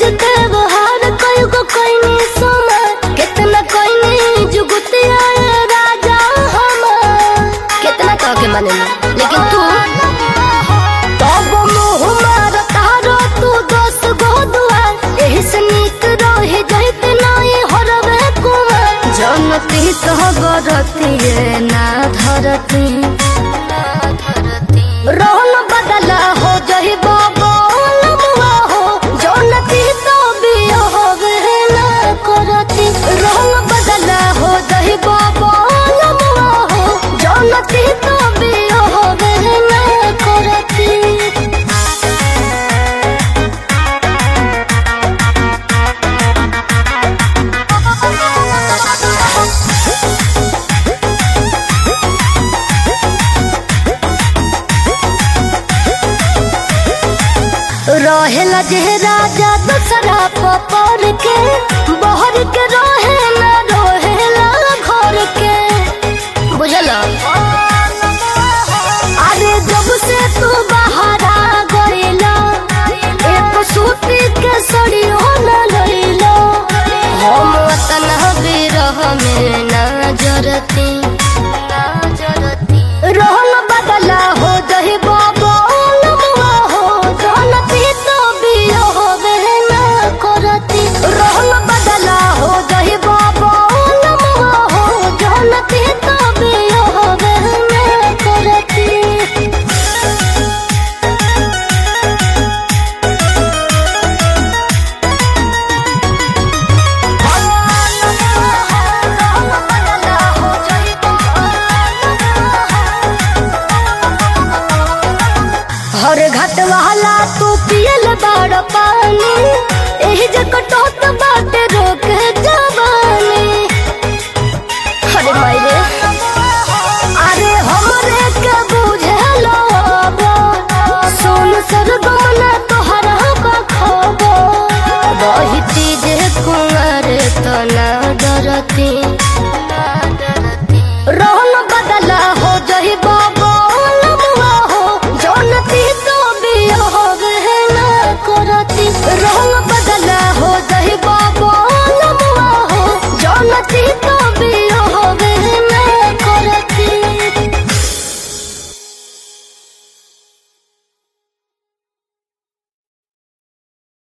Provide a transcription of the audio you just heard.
रोज के बहार कई गो कोई सोमर कितना कोई जुगुती आए राजा हमार कितना कह के माने लेकिन तू तब मुँह मार तारो तू दस गो दुआर एही से नीक रहे जहित नाई हरवे कुमार जनती सहगरती ना धरती रोहन बदला हो जही बाबा लमुआ हो जनती तो बिया होवे ना करती रोहन बदला हो जही बाबा लमुआ हो जनती तो बिया होवे ना करती रहेला जे राजा दूसरा पपर के बहर के रहे ना रहेला घर के बुझल अरे जब से तू बाहर आ गईला एक सूती के सड़ी हो न लईला हम वतन बिरह में ना जरती ना जरती रोहन बदला हो जही बाबा लमुआ हो जानती तो बियो होवे ना करती रोहन बदला हो जही बाबा लमुआ हो जानती तो बियो होवे ना करती हर घाट वाला तू पियल बाड़ पानी एही जक